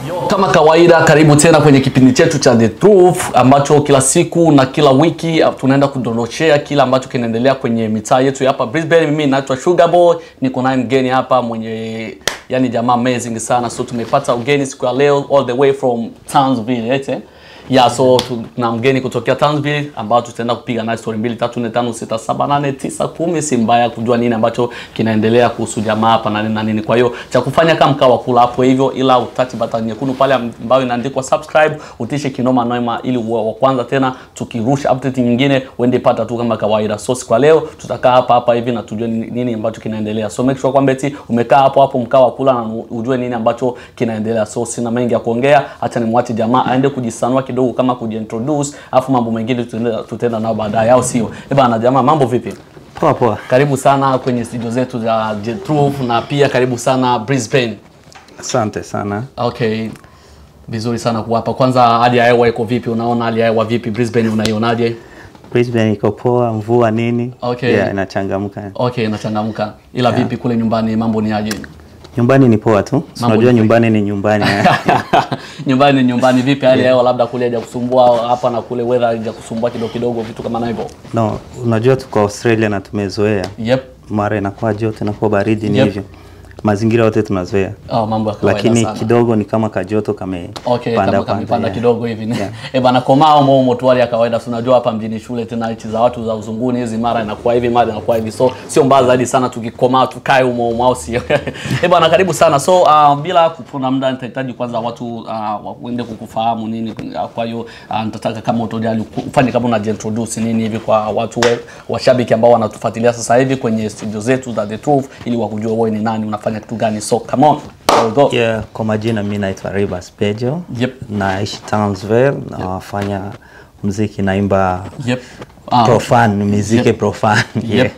Yo, kama kawaida karibu tena kwenye kipindi chetu cha The Truth ambacho kila siku na kila wiki uh, tunaenda kudondoshea kila ambacho kinaendelea kwenye mitaa yetu ya hapa Brisbane. Mimi naitwa Sugar Boy, niko naye mgeni hapa mwenye yani jamaa amazing sana, so tumepata ugeni siku ya leo all the way from Townsville ete ya so tuna mgeni kutokea Townsville ambao tutaenda kupiga naye story mbili tatu nne tano sita saba nane tisa kumi. Si mbaya kujua nini ambacho kinaendelea kuhusu jamaa hapa na nini na nini. Kwa hiyo cha kufanya kama mkawa kula hapo hivyo, ila utati button nyekundu pale ambayo inaandikwa subscribe, utishe kinoma noma, ili uwe wa kwanza tena tukirusha update nyingine uende pata tu kama kawaida. So siku ya leo tutakaa hapa hapa hivi na tujue nini, nini ambacho kinaendelea. So make sure kwamba eti umekaa hapo hapo mkawa kula na ujue nini ambacho kinaendelea. So sina mengi ya kuongea, acha nimwache jamaa aende kujisanua kidogo kama kujiintroduce, afu mambo mengine tutaenda tutaenda nao baadaye, au sio? Eh bana, jamaa, mambo vipi? Poa poa. Karibu sana kwenye studio zetu za The Truth na pia karibu sana Brisbane. Asante sana. Okay, vizuri sana kuwa hapa. Kwanza hali ya hewa iko vipi? Unaona hali ya hewa vipi Brisbane, unaionaje? Brisbane iko poa, mvua nini? Okay. Yeah, inachangamka. Okay, inachangamka. Ila vipi kule nyumbani, mambo ni aje? Nyumbani ni poa tu. Si Mambo Unajua ni- nyumbani ni nyumbani. eh. nyumbani ni nyumbani. Vipi hali ya hewa, labda kule hajakusumbua hapa na kule weather haijakusumbua kidogo kidogo, vitu kama na hivyo? No, unajua tuko Australia na tumezoea. Yep. Mara inakuwa joto, inakuwa baridi ni Yep. hivyo. Mazingira yote tunazoea. Oh, mambo ya kawaida Lakini sana. kidogo ni kama kajoto kame Okay, panda kama panda, kamepanda yeah. kidogo hivi Yeah. eh bana, komaa umo umo tu hali ya kawaida. Si unajua hapa mjini shule tena hichi za watu za uzunguni hizi, mara inakuwa hivi mara inakuwa hivi, so sio mbaya zaidi sana tukikomaa tukae umo umo, au sio? eh bana, karibu sana. So uh, bila kupona muda, nitahitaji kwanza watu uh, waende kukufahamu nini. Uh, kwa hiyo uh, nitataka kama utojali ufanye kama unajiintroduce nini hivi kwa watu we, washabiki ambao wanatufuatilia sasa hivi kwenye studio zetu za The Truth, ili wakujue wewe ni nani, unafanya kitu gani. So come on, we'll go. Yeah, kwa majina mimi naitwa Rivers Pejo. Yep. Naishi Townsville na wafanya muziki naimba Yep. Ah, profan, muziki Yep. profan. Yeah. Yep.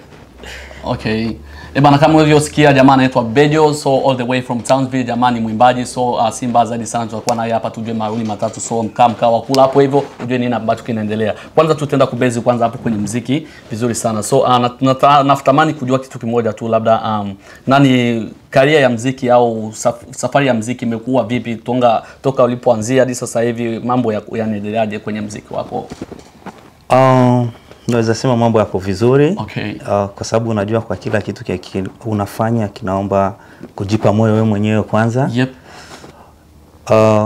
Okay. Eh bana, kama ulivyosikia jamaa anaitwa Bejo, so all the way from Townsville. Jamaa ni mwimbaji, so uh, si mbaya zaidi sana, tutakuwa naye hapa tujue mawili matatu, so mkaa mkaa wa kula hapo hivyo, ujue nini ambacho kinaendelea. Kwanza tutaenda kubezi kwanza hapo kwenye mziki vizuri sana, so uh, nat- nata- natamani kujua kitu kimoja tu, labda um, nani karia ya mziki au saf, safari ya mziki imekuwa vipi tonga, toka ulipoanzia hadi sasa hivi, mambo ya- yanaendeleaje kwenye mziki wako? Um, naweza sema mambo yako vizuri Okay. uh, kwa sababu unajua kwa kila kitu kia ki, unafanya kinaomba kujipa moyo wewe mwenyewe kwanza. Yep. Uh,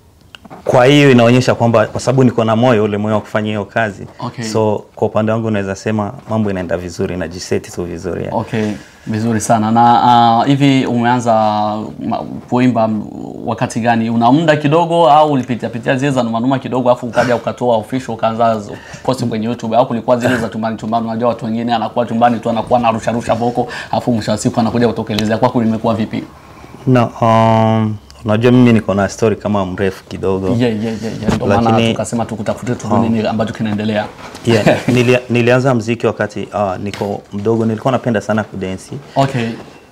kwa hiyo inaonyesha kwamba kwa sababu niko na moyo ule moyo wa kufanya hiyo kazi Okay. so kwa upande wangu naweza sema mambo inaenda vizuri, najiseti tu vizuri yeah. Okay, vizuri sana. Na uh, hivi umeanza ma- kuimba m- wakati gani? Una muda kidogo au ulipitia pitia zile za numanuma kidogo afu ukaja ukatoa official ukaanza z- post kwenye YouTube au kulikuwa zile za chumbani chumbani? Unajua watu wengine anakuwa chumbani tu anakuwa anarusha rusha boko afu mwisho wa siku anakuja kutokelezea. Kwako limekuwa vipi? No, um, unajua mimi niko na story kama mrefu kidogo Yeah, yeah, yeah, yeah. Ndio maana Lakini- tukasema tukutafute tu nini ambacho kinaendelea. yeah, nili, nilianza mziki wakati uh, niko mdogo, nilikuwa napenda sana kudensi Okay.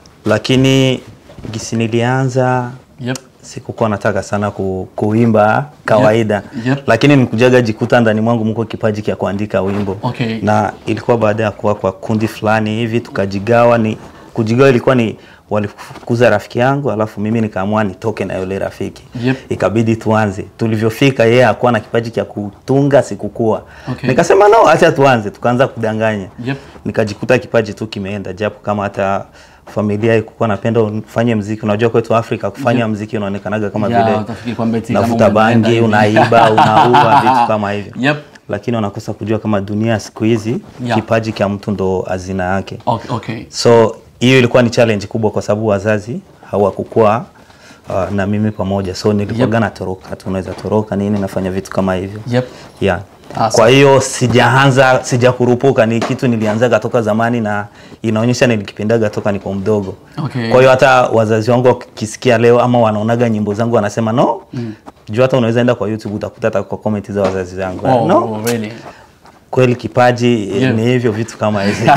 lakini gisi nilianza Yep. sikukuwa nataka sana ku, kuimba kawaida Yep, yep. lakini nikujaga jikuta ndani mwangu mko kipaji cha kuandika wimbo Okay. na ilikuwa baada ya kuwa kwa kundi fulani hivi tukajigawa ni kujigawa ilikuwa ni walifukuza rafiki yangu alafu mimi nikaamua nitoke na yule rafiki Yep. ikabidi tuanze tulivyofika yeye hakuwa na kipaji cha kutunga sikukua Okay. nikasema no acha tuanze tukaanza kudanganya Yep. nikajikuta kipaji tu kimeenda japo kama hata familia ikukuwa napenda ufanye mziki unajua kwetu Afrika kufanya mziki unaonekanaga kama Yeah, vile utafikiri kwamba eti kama unavuta umeenda bangi hivi. unaiba unaua vitu kama hivyo Yep. lakini wanakosa kujua kama dunia siku hizi Yeah. kipaji cha mtu ndo hazina yake Okay, okay. so hiyo ilikuwa ni challenge kubwa kwa sababu wazazi hawakukuwa uh, na mimi pamoja so nilikuwaga natoroka tu unaweza toroka nini nafanya vitu kama hivyo Yep. yeah. Ah, kwa hiyo sijaanza sijakurupuka ni kitu nilianzaga toka zamani na inaonyesha nilikipendaga toka niko mdogo Okay. kwa hiyo hata wazazi wangu wakisikia leo ama wanaonaga nyimbo zangu wanasema no mm. juu hata unaweza enda kwa youtube utakuta hata kwa comment za wazazi wangu Oh, no oh, really? kweli kipaji Yeah. ni hivyo vitu kama hivi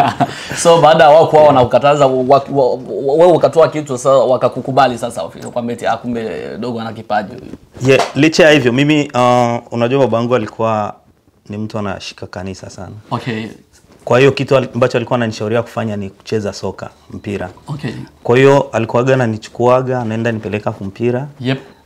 so baada ya wao kuwa wanaukataza wa- wa- wa- wewe ukatoa kitu sasa wakakukubali sasa kwamba eti ah, kumbe dogo ana kipaji yeah, licha ya hivyo mimi uh, unajua babangu alikuwa ni mtu anashika kanisa sana okay kwa hiyo kitu al- ambacho alikuwa ananishauriwa kufanya ni kucheza soka mpira okay kwa hiyo alikuwaga ananichukuaga anaenda nipeleka kumpira yep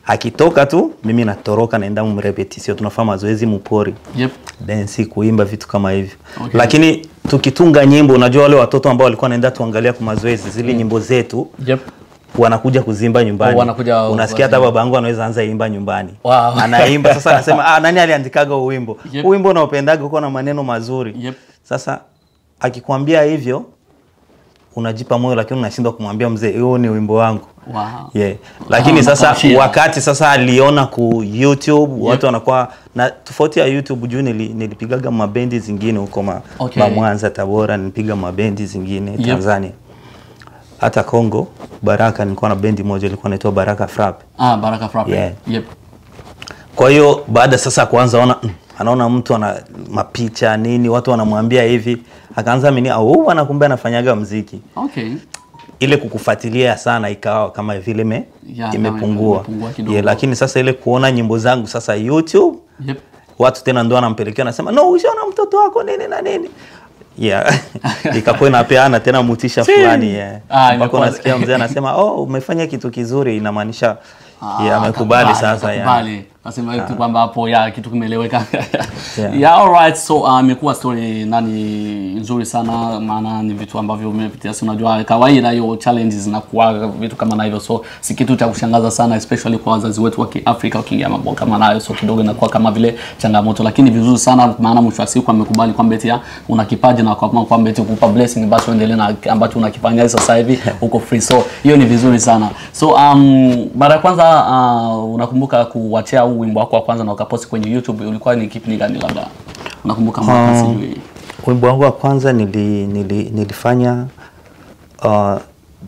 akitoka tu mimi natoroka naenda mrepetisio tunafanya mazoezi mupori Yep. densi kuimba vitu kama hivyo Okay. lakini tukitunga nyimbo unajua wale watoto ambao walikuwa wanaenda tuangalia kwa mazoezi zile nyimbo zetu Yep. wanakuja kuzimba nyumbani Oh, wanakuja unasikia hata babangu anaweza anza imba nyumbani Wow. anaimba sasa anasema ah, nani aliandikaga huu wimbo Yep. huu wimbo unaopendaga uko na maneno mazuri Yep. sasa akikwambia hivyo unajipa moyo lakini unashindwa kumwambia mzee huu ni wimbo wangu Wow. yeah. lakini Ah, sasa unakamshia. wakati sasa aliona ku youtube watu wanakuwa na tofauti ya youtube juu nili, nilipigaga mabendi zingine huko ma, Okay. ma mwanza tabora nilipiga mabendi zingine Yep. tanzania hata congo baraka nilikuwa na bendi moja ilikuwa inaitwa baraka frap Ah, Baraka Frappe. Yeah. Yep. kwa hiyo baada sasa ya kuanza ona mm, anaona mtu ana mapicha nini watu wanamwambia hivi akaanza mini au ana kumbe anafanyaga mziki Okay. ile kukufuatilia sana ikawa kama vile me, Ya, imepungua imepungua kidogo. yeah, lakini sasa ile kuona nyimbo zangu sasa youtube Yep. watu tena ndo anampelekea anasema no ushaona mtoto wako nini na nini yeah. ikakuwa inapeana tena mutisha fulani yeah. Ah, mpaka imekuwa- unasikia mzee anasema oh umefanya kitu kizuri inamaanisha Ah, yeah, amekubali atakubali, sasa yeah. atakubali. Nasema tu kwamba hapo ya kitu kimeeleweka. Yeah. yeah, alright. So uh, imekuwa story nani nzuri sana, maana ni vitu ambavyo umepitia, si unajua kawaida hiyo challenges zinakuwa vitu kama na hivyo, so si kitu cha kushangaza sana, especially kwa wazazi wetu wa Kiafrika wakiingia mambo kama nayo, so kidogo inakuwa kama vile changamoto, lakini vizuri sana, maana mwisho wa siku amekubali kwamba eti ya, una kipaji na kwa kwamba eti kukupa blessing, basi uendelee na ambacho unakifanya sasa hivi uko free, so hiyo ni vizuri sana. So um, mara ya kwanza uh, unakumbuka kuwachia huu wimbo wako wa kwanza na ukaposti kwenye YouTube, ulikuwa ni kipindi gani? Labda unakumbuka mwaka? Sijui. wimbo wangu wa kwanza nili, nili, nilifanya uh,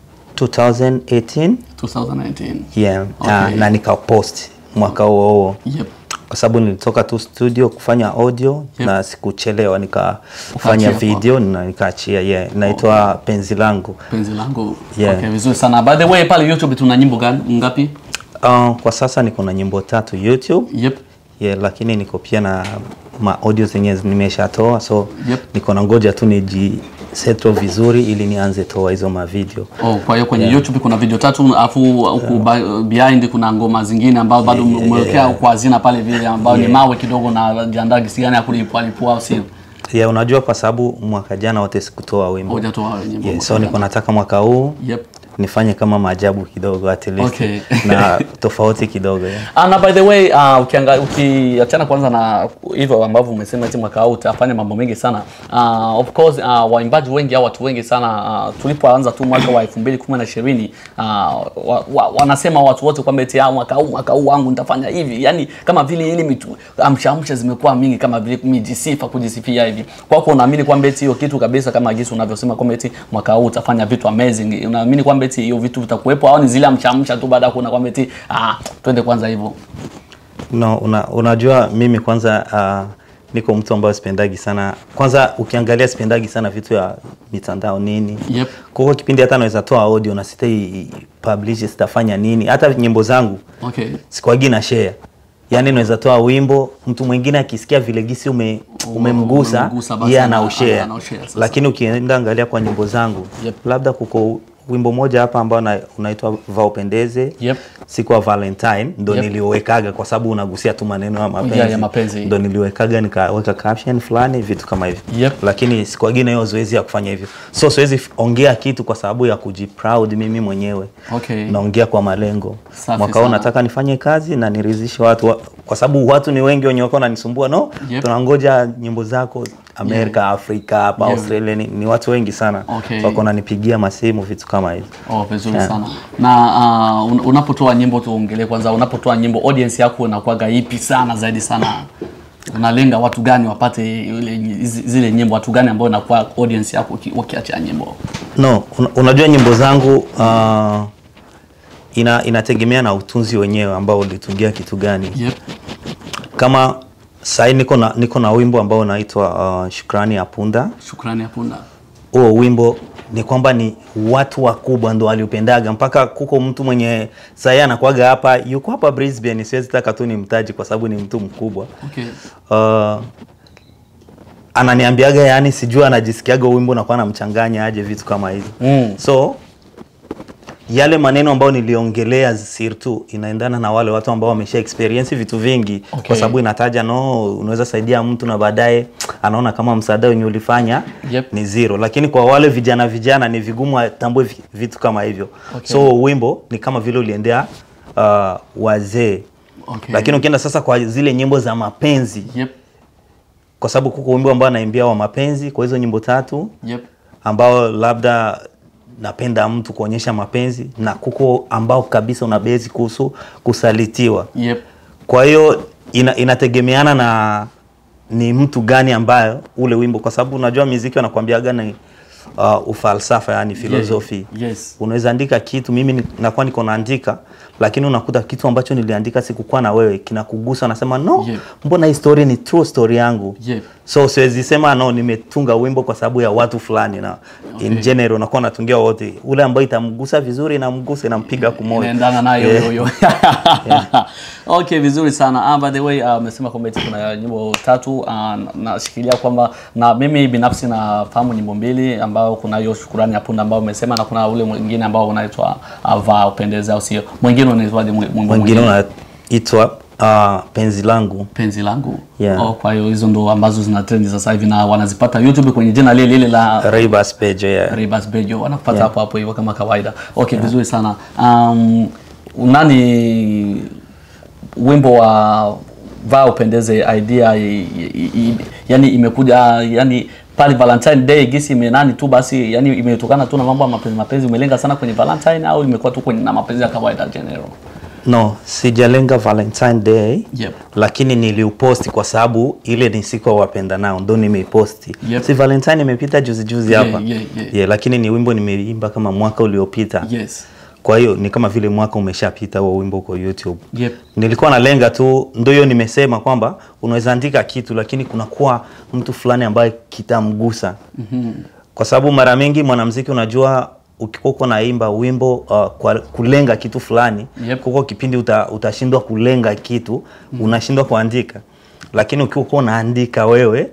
2018 2019. yeah, na, Okay. na nikapost mwaka huo huo Yep. kwa sababu nilitoka tu studio kufanya audio Yep. na sikuchelewa nikafanya Ukaachia kwa- video na nikaachia yeah. inaitwa penzi langu Penzi langu. Yeah. Okay, vizuri sana. By the way, pale YouTube tuna nyimbo gani ngapi? uh, kwa sasa niko na nyimbo tatu youtube Yep. yeah, lakini niko pia na ma audio zenye nimeshatoa so Yep. niko na ngoja tu niji settle vizuri ili nianze toa hizo mavideo Oh, kwa hiyo kwenye YouTube kuna video tatu afu huku ba- behind kuna ngoma zingine ambazo bado Yeah, yeah, umewekea yeah. kwa hazina pale vile ambayo ni mawe kidogo na jiandaa gisi gani ya kulipua lipua au sio? yeah, unajua kwa sababu mwaka jana wote sikutoa wimbo Hujatoa nyimbo. yeah, so niko nataka mwaka huu Yep. nifanye kama maajabu kidogo at least Okay. na tofauti kidogo yeah. Ah, na by the way uh, ukianga ukiachana kwanza na hivyo ambavyo umesema eti mwaka huu utafanya mambo mengi sana uh, of course uh, waimbaji wengi au watu wengi sana uh, tulipoanza tu mwaka wa 2010 uh, wa, wa, wanasema watu wote kwamba eti ah, mwaka huu mwaka huu wangu nitafanya hivi yani kama vile ile mitu amshamsha zimekuwa mingi kama vile mijisifa kujisifia hivi kwako unaamini kwamba eti hiyo kitu kabisa kama gisi unavyosema kwamba eti mwaka huu utafanya vitu amazing unaamini kwamba eti hiyo vitu vitakuwepo au ni zile amshamsha tu baada ya kuona kwamba eti ah twende kwanza hivyo no, una, unajua mimi kwanza uh, niko mtu ambaye sipendagi sana kwanza ukiangalia sipendagi sana vitu ya mitandao nini Yep. kwa hiyo kipindi hata naweza toa audio na sitai publish sitafanya nini hata nyimbo zangu Okay. sikuagi na share yaani naweza toa wimbo mtu mwingine akisikia vile gisi ume, umemgusa umemgusa, basi yeye ana- anaushare anaushare sasa. lakini ukienda angalia kwa nyimbo zangu Yep. labda kuko wimbo moja hapa ambao na- unaitwa va upendeze Yep. siku ya valentine ndo Yep. niliwekaga kwa sababu unagusia tu maneno ya mapenzi, Yeah, ya mapenzi. ndo niliwekaga nikaweka caption fulani vitu kama hivyo Yep. lakini sikuagi na hiyo zoezi ya kufanya hivyo so siwezi f- ongea kitu kwa sababu ya kujiproud mimi mwenyewe Okay. naongea kwa malengo Safi mwaka huu sana. nataka nifanye kazi na niridhishe watu wa, kwa sababu watu ni wengi wenye wako wananisumbua no Yep. tunangoja nyimbo zako Amerika Afrika hapa Yeah. Australia ni, ni watu wengi sana Okay. wako wananipigia masimu vitu kama hivyo Oh, vizuri Yeah. sana. Na uh, un- unapotoa nyimbo tuongelee kwanza, unapotoa nyimbo audience yako inakuwaga ipi sana zaidi sana? Unalenga watu gani wapate ile hizi- zile nyimbo, watu gani ambao inakuwa audience yako uki- ukiachia nyimbo? no un, unajua nyimbo zangu uh, ina, inategemea na utunzi wenyewe ambao ulitungia kitu gani Yep. kama sahii niko na, niko na wimbo ambao unaitwa uh, shukrani ya punda Shukrani ya punda. huo wimbo ni kwamba ni watu wakubwa ndo waliupendaga mpaka kuko mtu mwenye sahii anakuaga hapa yuko hapa Brisbane siwezi taka tu nimtaji kwa sababu ni mtu mkubwa Okay. uh, ananiambiaga yani sijui anajisikiaga wimbo nakuwa namchanganya aje vitu kama hivi Mm. so yale maneno ambayo niliongelea surtout inaendana na wale watu ambao wamesha experience vitu vingi Okay. kwa sababu inataja no unaweza saidia mtu na baadaye anaona kama msaada wenye ulifanya Yep. ni zero lakini kwa wale vijana vijana ni vigumu atambue vi- vitu kama hivyo Okay. so wimbo ni kama vile uliendea uh, wazee Okay. lakini ukienda sasa kwa zile nyimbo za mapenzi Yep. kwa sababu kuko wimbo ambao anaimbia wa mapenzi kwa hizo nyimbo tatu Yep. ambao labda napenda mtu kuonyesha mapenzi na kuko ambao kabisa una bezi kuhusu kusalitiwa Yep. kwa hiyo ina, inategemeana na ni mtu gani ambayo ule wimbo kwa sababu unajua muziki wanakuambiaga ni uh, ufalsafa yani filosofi Yes. unaweza andika kitu mimi ni- nakuwa niko naandika lakini unakuta kitu ambacho niliandika sikukuwa na wewe kinakugusa nasema no Yep. mbona hii story ni true story yangu Yep. so siwezi sema no nimetunga wimbo kwa sababu ya watu fulani na in Okay. general unakuwa natungia wote ule ambayo itamgusa vizuri inamgusa inampiga kumoja inaendana nayo Yeah. hiyo hiyo okay vizuri sana ah, by the way ah, umesema kwamba eti kuna nyimbo tatu ah, na- nashikilia kwamba na mimi binafsi nafahamu nyimbo mbili ambao kuna hiyo shukurani ya punda ambao umesema na kuna ule mwingine ambao unaitwa uh, vaa upendeze au sio mwingine unaitwaje mwi- mwimbo mwingine mwingine unaitwa uh, penzi langu penzi langu Yeah. oh, kwa hiyo hizo ndo ambazo zina trend sasa hivi na wanazipata youtube kwenye jina lile lile la Raybas page yeah. Rebus Bejo wanapata Yeah. hapo hapo hivyo kama kawaida. Okay, vizuri sana. Um, nani wimbo wa vaa upendeze idea i, i, i, yani imekuja yani pale Valentine Day gisi imenani tu basi yani imetokana tu na mambo ya mapenzi mapenzi umelenga sana kwenye Valentine au imekuwa tu kwenye na mapenzi ya kawaida general? no sijalenga valentine day Yep. lakini niliuposti kwa sababu ile ni siku ya wapenda nao ndo nimeiposti Yep. si valentine imepita juzi juzi Yeah, hapa yeah, yeah. Yeah, lakini ni wimbo nimeimba kama mwaka uliopita Yes. kwa hiyo ni kama vile mwaka umeshapita huo wimbo kwa youtube Yep. nilikuwa nalenga tu ndo hiyo nimesema kwamba unaweza andika kitu lakini kunakuwa mtu fulani ambaye kitamgusa mm-hmm. kwa sababu mara mingi mwanamziki unajua ukikuwa uko naimba wimbo uh, kwa kulenga kitu fulani Yep. kuko kipindi uta, utashindwa kulenga kitu mm-hmm. unashindwa kuandika lakini ukiwa uko unaandika wewe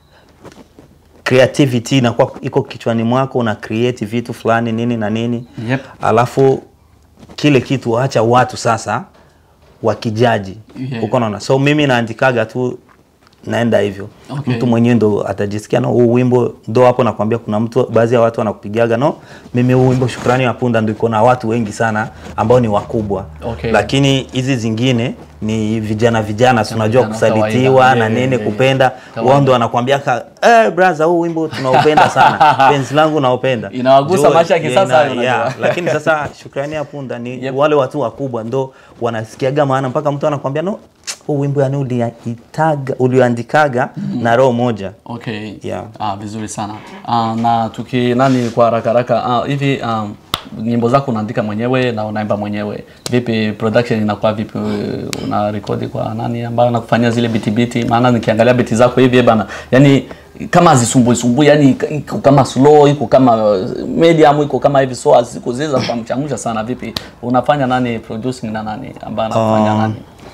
creativity inakuwa iko kichwani mwako una create vitu fulani nini na nini Yep. alafu kile kitu acha watu sasa wakijaji Yeah. uko naona so mimi naandikaga tu naenda hivyo Okay. mtu mwenyewe ndo atajisikia no huu wimbo ndo hapo nakwambia kuna mtu baadhi ya watu wanakupigaga no mimi huu wimbo shukrani ya punda ndo iko na watu wengi sana ambao ni wakubwa Okay. lakini hizi zingine ni vijana vijana si unajua vijana kusalitiwa kawaida. na Yeah, nini yeah, yeah. kupenda Kawaida. wao ndo wanakuambia ka eh brother huu wimbo tunaupenda sana penzi langu naupenda Inawagusa Jua- maisha ya kisasa yeah, hayo ina- yeah. unajua. lakini sasa shukrani ya punda ni Yep. wale watu wakubwa ndo wanasikiaga maana mpaka mtu anakwambia no huu wimbo yani uliitaga uliandikaga na roho moja Okay. Yeah. Ah, vizuri sana. Ah, na tuki nani kwa haraka haraka ah, hivi um, nyimbo zako unaandika mwenyewe na unaimba mwenyewe. Vipi production inakuwa vipi? Una rekodi kwa nani ambayo anakufanyia zile biti biti? Maana nikiangalia biti zako hivi bana, yani kama hazisumbui sumbui, yani iko kama slow, iko kama medium, iko kama hivi, so siku zile za kumchangamsha sana. Vipi unafanya nani producing na nani ambaye anafanya Ah. nani?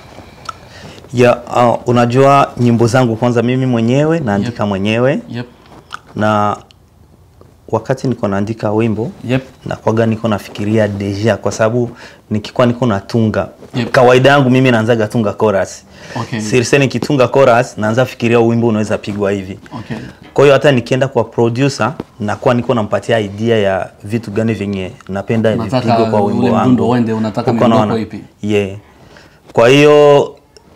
ya uh, unajua nyimbo zangu kwanza mimi mwenyewe naandika mwenyewe Yep. na wakati niko naandika wimbo Yep. nakwaga niko nafikiria deja kwa sababu nikikuwa niko natunga Yep. kawaida yangu mimi naanzaga tunga chorus Okay. sirse nikitunga chorus naanza fikiria wimbo unaweza pigwa hivi Okay. kwa hiyo hata nikienda kwa producer nakuwa niko nampatia idea ya vitu gani vyenye napenda Unataka vipigwe kwa wimbo ule wangu mdundo uende, unataka Uko miondoko naona? ipi? yeah. kwa hiyo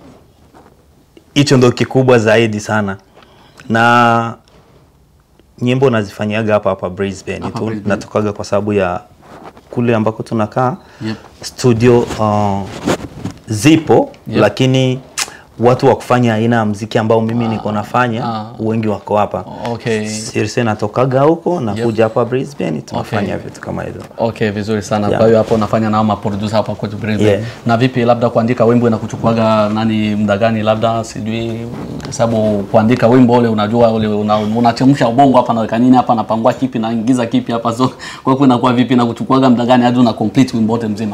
hicho ndo kikubwa zaidi sana na nyimbo nazifanyiaga hapa hapa Brisbane Hapa tu Brisbane. natokaga kwa sababu ya kule ambako tunakaa Yep. studio uh, zipo Yep. lakini watu wa kufanya aina ya mziki ambao mimi niko nafanya ah. wengi wako hapa Okay. Sirse natokaga huko nakuja hapa Brisbane tunafanya Okay. vitu kama hivyo Okay, vizuri sana. Yeah. Kwa hiyo hapo unafanya nao maproducer hapa kwetu Brisbane. Yeah. Na vipi labda kuandika wimbo inakuchukuaga nani muda gani labda sijui kwa sababu kuandika wimbo ule unajua ule una, unachemsha ubongo hapa naweka nini hapa napangua kipi naingiza kipi hapa so kwa hiyo inakuwa vipi na kuchukuaga muda gani hadi una complete wimbo wote mzima?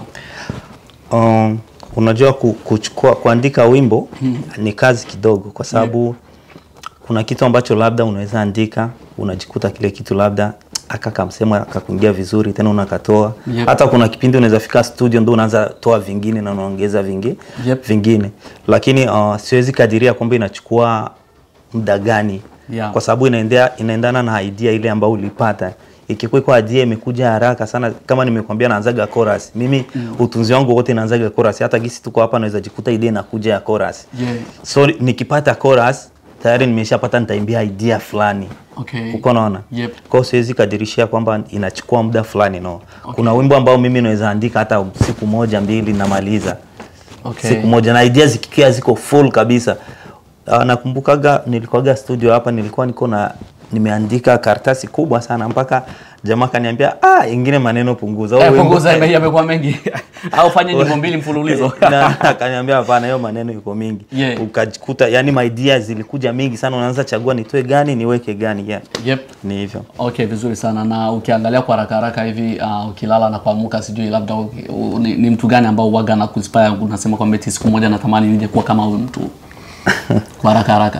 um, unajua ku, kuchukua kuandika wimbo ni kazi kidogo kwa sababu kuna kitu ambacho labda unaweza andika unajikuta kile kitu labda aka kamsema akakuingia vizuri tena unakatoa Yep. hata kuna kipindi unaweza fika studio ndo unaanza toa vingine na unaongeza vingi, Yep. vingine lakini uh, siwezi kadiria kwamba inachukua muda gani Yeah. kwa sababu inaendea, inaendana na idea ile ambayo ulipata ikikuwa iko idea imekuja haraka sana kama nimekwambia naanzaga chorus mimi utunzi wangu wote naanzaga chorus hata gisi tuko hapa naweza jikuta idea inakuja ya chorus Yeah. so nikipata chorus tayari nimeshapata nitaimbia idea fulani Okay. uko naona Yep. kwa hiyo siwezi kadirishia kwamba inachukua muda fulani no kuna wimbo ambao mimi naweza andika hata siku moja mbili namaliza Okay. siku moja na idea zikikia ziko full kabisa uh, nakumbukaga nilikuwaga studio hapa nilikuwa niko na nimeandika karatasi kubwa sana mpaka jamaa kaniambia ah ingine maneno punguza Eh, Huo wimbo- punguza yame- yamekuwa mengi au fanye nyimbo mbili mfululizo na akaniambia hapana hiyo maneno iko mingi Yeah. ukajikuta yani my ideas zilikuja mingi sana unaanza chagua nitoe gani niweke gani yeah. yep. ni hivyo Okay, vizuri sana. Na ukiangalia kwa haraka haraka hivi uh, ukilala na kuamka, sijui labda u, u, ni, ni mtu gani ambao uwaga na kuinspire unasema kwamba eti siku moja natamani nije kuwa kama huyu mtu kwa haraka haraka?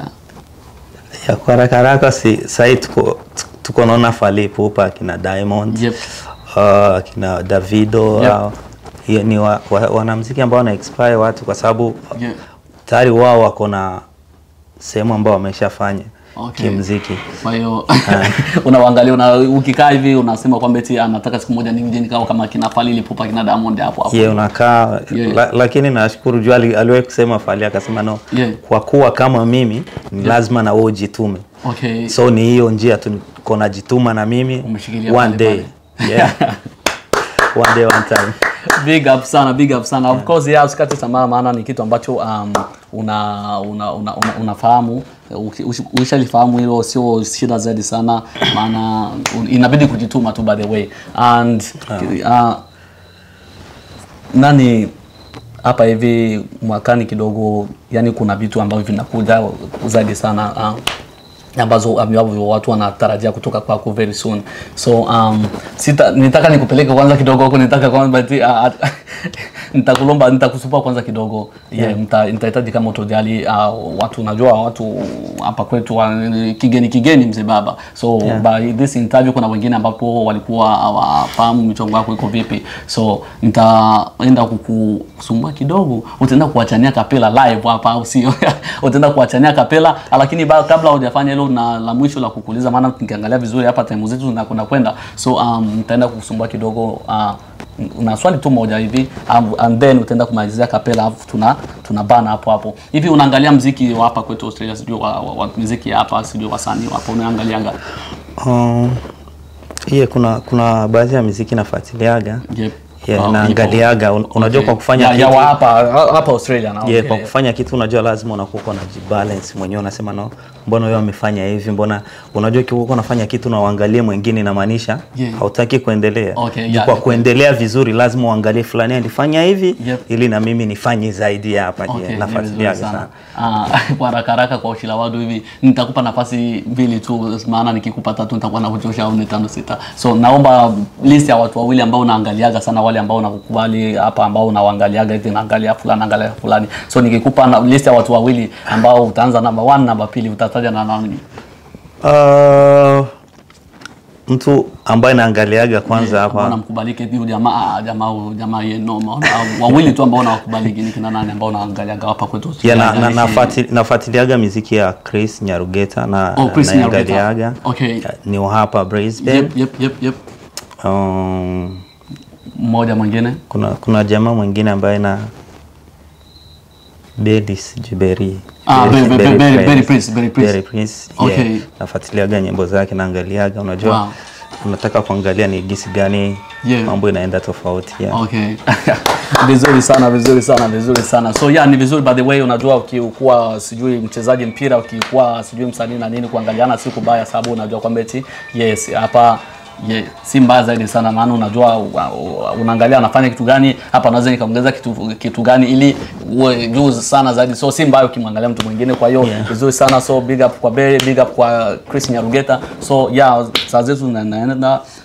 ya kwa haraka haraka si sahii tuko tuko naona Fally Ipupa akina Diamond Yep. uh, akina Davido Yep. au hiyo ni wa, wa, wanamuziki ambao wana expire watu kwa sababu Yeah. tayari wao wako na sehemu ambao wameshafanya Okay. kimziki. Kwa hiyo unawaangalia una, ukikaa hivi unasema kwamba eti anataka siku moja nije nikao kama kina Fally Ipupa kina Diamond hapo hapo. Ye unakaa Yeah. la, lakini nashukuru juu ali- aliwahi kusema Fally akasema no Yeah. kwa kuwa kama mimi ni lazima na wewe ujitume. Okay. So ni hiyo njia tu niko najituma na mimi Umeshikilia one pale day. Yeah. one day one time. big up sana big up sana of course yeah usikate tamaa maana ni kitu ambacho um, una, una, una, una, unafahamu Uki- ushi- ukishalifahamu hilo sio shida zaidi sana maana un- inabidi kujituma tu by the way and uh, nani hapa hivi mwakani kidogo yani kuna vitu ambavyo vinakuja zaidi sana uh, ambazo ambavyo watu wanatarajia kutoka kwako very soon so um, sita nitaka nikupeleke kwanza kidogo huko nitaka kwanza ati, uh, nitakulomba nitakusupa kwanza kidogo yeah. yeah, nitahitaji kama utojali uh, watu unajua watu hapa kwetu wa, kigeni kigeni mzee baba so Yeah. by this interview kuna wengine ambapo walikuwa hawafahamu michongo yako iko vipi so nitaenda kukusumbua kidogo utaenda kuachania kapela live hapa au sio utaenda kuachania kapela lakini ba, kabla hujafanya hilo na la mwisho la kukuuliza maana nikiangalia vizuri hapa time zetu zinakwenda kwenda so um, nitaenda kukusumbua kidogo uh, na swali tu moja hivi um, and then utaenda kumalizia kapela alafu tuna tuna bana hapo hapo hivi unaangalia mziki wa hapa kwetu Australia sijui wa, wa, wa mziki ya hapa sijui wasanii wapo unaangalianga Um, yeah, kuna kuna baadhi ya muziki nafuatiliaga Yep. yeah, Wow, naangaliaga Un, unajua kwa kufanya ya, ya kitu wa hapa hapa Australia na yeah, kwa kufanya kitu unajua lazima unakuwa uko unajibalance mwenyewe unasema no mbona wewe amefanya hivi mbona unajua ukiwa uko unafanya kitu na uangalie mwingine inamaanisha Yeah. hautaki kuendelea Okay, Juu yeah, kwa yeah. kuendelea vizuri lazima uangalie fulani alifanya hivi Yep. ili na mimi nifanye zaidi ya hapa Okay, yeah, ni nafuatiliaga vizuri sana Ah, kwa haraka haraka kwa ushila wadu hivi nitakupa nafasi mbili tu, maana nikikupa tatu nitakuwa nakuchosha au ni tano sita. So naomba list ya watu wawili ambao unaangaliaga sana, wale ambao unakukubali hapa, ambao unawaangaliaga hivi, naangalia fulani, naangalia fulani. So nikikupa na list ya watu wawili ambao utaanza namba 1 namba pili, utataja na nani? uh, mtu ambaye naangaliaga kwanza ambao hapa namkubalike hivi jamaa jamaa huyu jamaa yeye noma. Au Wawili tu ambao unawakubaliki ni kina nani ambao unaangaliaga hapa kwetu? Yeah, na, na, Haijalishi- nafuati- nafuatiliaga miziki ya Chris Nyarugeta na Oh, Chris Nyarugeta. naangaliaga Okay. ni wa hapa Brisbane Yep, yep, yep, yep. um, Mmoja mwingine kuna kuna jamaa mwingine ambaye na Bedi sijui Beri Ah, Beri- Be- Be- Beri Beri- Prince. Beri Prince, Beri Prince. Beri Prince, Okay. yeah. nafuatiliaga nyimbo zake naangaliaga unajua Wow. unataka kuangalia ni gisi gani Yeah. mambo inaenda tofauti yeah. Okay. vizuri sana vizuri sana vizuri sana so yeah ni vizuri by the way unajua ukikuwa sijui mchezaji mpira ukikuwa sijui msanii na nini kuangaliana si kubaya sababu unajua kwamba eti yes hapa ye, si mbaya zaidi sana maana unajua u- u- unaangalia anafanya kitu gani hapa naweza nikaongeza kitu, kitu gani ili uwe juu sana zaidi so si mbaya ukimwangalia mtu mwingine kwa hiyo Yeah. vizuri sana so big up kwa Berry big up kwa Chris Nyarugeta so yeah saa zetu zinaenda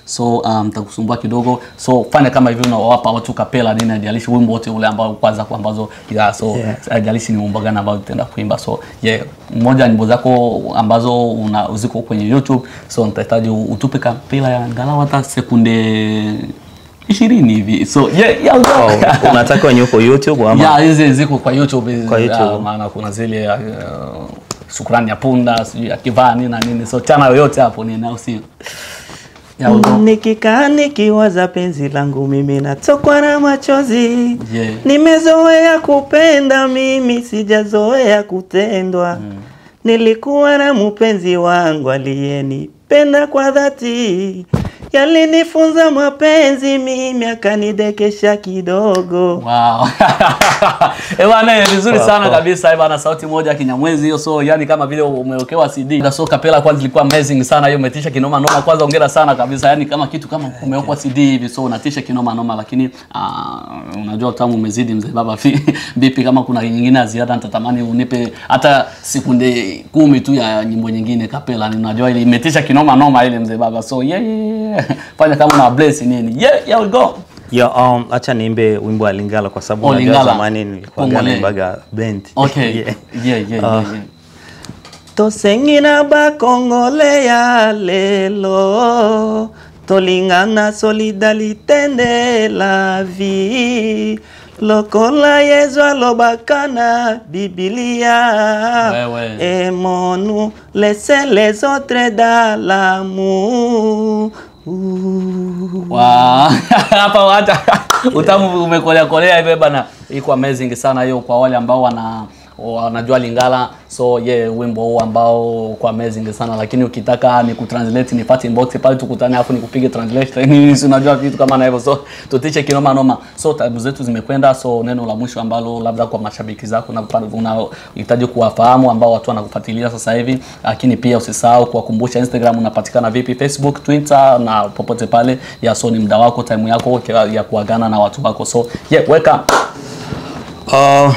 so um, nitakusumbua kidogo so fanya kama hivi unawapa watu kapela nini ajalishi wimbo wote ule ambao kwanza kwa ambazo yeah, so Yeah. ajalishi ni wimbo gani ambao utaenda kuimba so yeah mmoja nyimbo zako ambazo una ziko kwenye YouTube so nitahitaji utupe kapela ya angalau hata sekunde ishirini hivi so yeah, yeah, Oh, unataka wenye uko youtube ama ya hizi ziko kwa YouTube, hizi, Kwa YouTube. ah, maana kuna zile uh, shukrani ya punda sijui akivaa nini na nini so chana yoyote hapo nini au sio ya ugo nikikaa nikiwaza penzi langu mimi natokwa na machozi Yeah. nimezoea kupenda mimi sijazoea kutendwa nilikuwa na mpenzi wangu aliyenipenda kwa dhati yalinifunza mapenzi mimi akanidekesha kidogo Wow. Eh bwana eh, vizuri Wow, sana wow. kabisa eh bwana sauti moja ya kinyamwezi hiyo so yani kama vile umewekewa CD. So kapela kwanza ilikuwa amazing sana hiyo umetisha kinoma noma kwanza hongera sana kabisa yani kama kitu kama umewekwa CD hivi so unatisha kinoma noma lakini uh, unajua utamu umezidi mzee baba fi vipi kama kuna nyingine ya ziada nitatamani unipe hata sekunde kumi tu ya nyimbo nyingine kapela ninajua ile imetisha kinoma noma ile mzee baba so yeah, yeah, yeah. fanya kama una bless nini yeah yeah we go Yo, um, acha niimbe wimbo wa Lingala kwa sababu Oh, unajua Lingala. zamani nilikuwa Kongole. naimbaga band. okay Yeah. yeah yeah yeah, Ah. yeah. tosengina bakongole ya lelo tolingana solidarité nde la vie lokola yezu alobaka na bibilia Wewe. aimons-nous laissez les autres dans l'amour Wow. hapa hata utamu umekolea kolea hivyo bana, iko amazing sana hiyo kwa wale ambao wana wanajua Lingala, so ye yeah, wimbo huu ambao uko amazing sana, lakini ukitaka ni kutranslate nipate inbox pale tukutane, afu nikupige translation nini, si unajua vitu kama na hivyo, so tutiche kinoma noma. So tabu zetu zimekwenda, so neno la mwisho ambalo labda kwa mashabiki zako na unahitaji kuwafahamu ambao watu wanakufuatilia sasa hivi, lakini pia usisahau kuwakumbusha Instagram unapatikana vipi, Facebook, Twitter na popote pale. Ya so ni muda wako, time yako ya kuagana na watu wako, so yeah, weka Uh,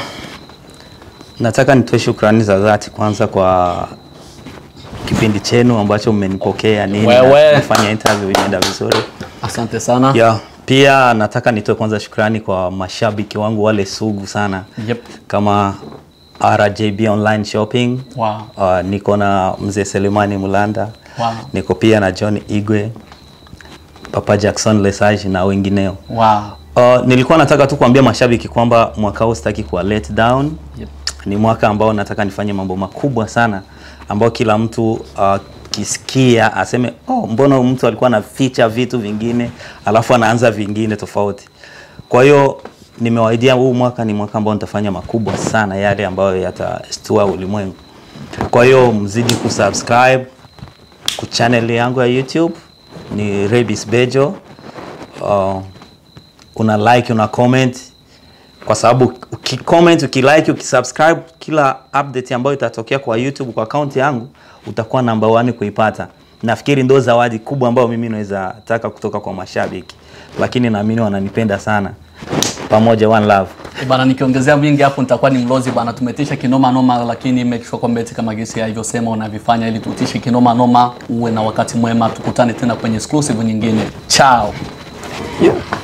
nataka nitoe shukrani za dhati kwanza kwa kipindi chenu ambacho mmenipokea nini Wewe. na kufanya interview inaenda vizuri. asante sana. Yeah, pia nataka nitoe kwanza shukrani kwa mashabiki wangu wale sugu sana Yep. kama RJB Online Shopping. Wow. Uh, niko na mzee Selemani Mulanda. Wow. Niko pia na John Igwe, Papa Jackson Lesage na wengineo. Wow. Uh, nilikuwa nataka tu kuambia mashabiki kwamba mwaka huu sitaki kuwa let down. Yep. Ni mwaka ambao nataka nifanye mambo makubwa sana ambao kila mtu uh, kisikia aseme oh, mbona huyu mtu alikuwa anaficha vitu vingine alafu anaanza vingine tofauti. Kwa hiyo nimewaidia huu mwaka ni mwaka ambao nitafanya makubwa sana, yale ambayo yatastua ulimwengu. Kwa hiyo mzidi kusubscribe ku channel yangu ya YouTube ni Rebis Bejo. Uh, una like una comment kwa sababu ukicomment ukilike ukisubscribe kila update ambayo itatokea kwa youtube kwa account yangu utakuwa namba one kuipata nafikiri ndo zawadi kubwa ambayo mimi naweza taka kutoka kwa mashabiki lakini naamini wananipenda sana pamoja one love Eh, Bana, nikiongezea mingi hapo nitakuwa ni mlozi bana. Tumetisha kinoma noma, lakini make sure kwamba eti kama gesi alivyosema unavifanya ili tutishe kinoma noma. Uwe na wakati mwema, tukutane tena kwenye exclusive nyingine. Ciao. yeah.